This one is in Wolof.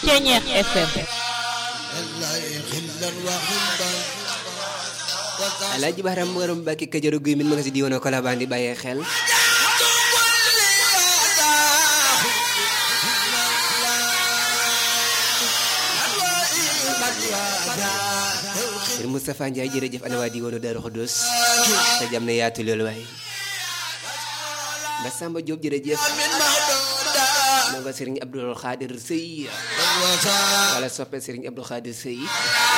Ceñeex FM Alaaji Baram Maram Mbàkke Kajoor guy min ma nga si diwoon Kolobaan di bàyyee xel Sëriñ Moustapha Ndiaye jërëjëf ana waa diwoonu Daaru Xudoos te jam na yaatu loolu waaye ba Samba Diop jërëjëf moo nga Sëriñ Abdul Xaadir Sëy wala soppe Sëriñ Abdul Xaadir Sëy